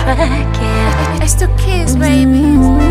track, yeah. It's the kids, baby.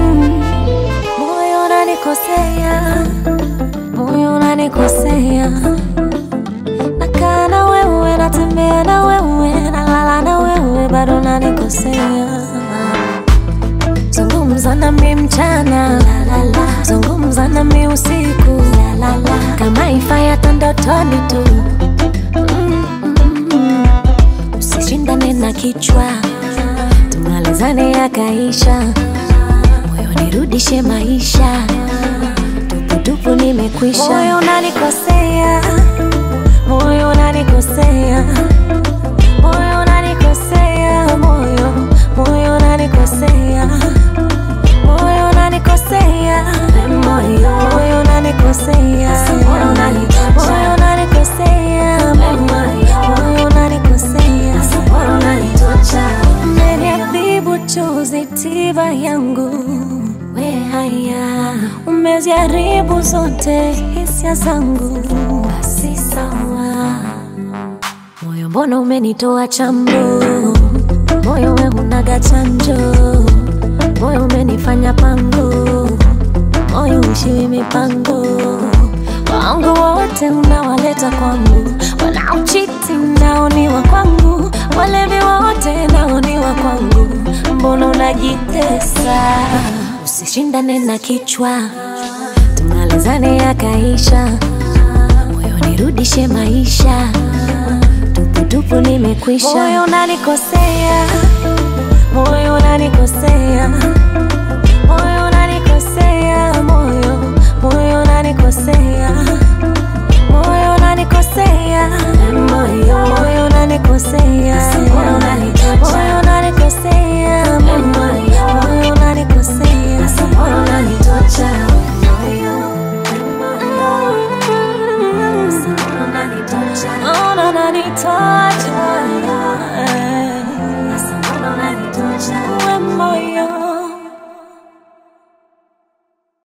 Moyo unanikosea, moyo unanikosea. Nakaa na wewe, natembea na wewe, nalala na wewe, bado unanikosea. Zungumza nami mchana, la, la, la. zungumza nami usiku, la, la, la. kama ifai hata ndotoni tu Mm, mm, mm. Usishindane na kichwa, tumalizane yakaisha, moyo nirudishe maisha, tuputupu nimekwisha. Moyo unanikosea, moyo unanikosea, moyo unanikosea, moyo moyo unanikosea, moyo unanikosea, moyo moyo unanikosea, moyo unanikosea, moyo unanikosea, moyo unanikosea, moyo unanitocha. Umeniadhibu chozi tiba yangu we haya, umeziharibu zote hisia zangu, basi sawa. Moyo mbona umenitoa chambo, moyo we unaga chanjo, moyo umenifanya pango, moyo ushiwi mipango wangu wote unawaleta kwangu, wanaochiti nao ni wa kwangu, walevi wote nao ni wa kwangu, mbona unajitesa? Usishindane na kichwa, tumalizane yakaisha, moyo nirudishe maisha, tuputupu nimekwisha. Moyo unanikosea, moyo unanikosea, moyo unanikosea, moyo moyo unanikosea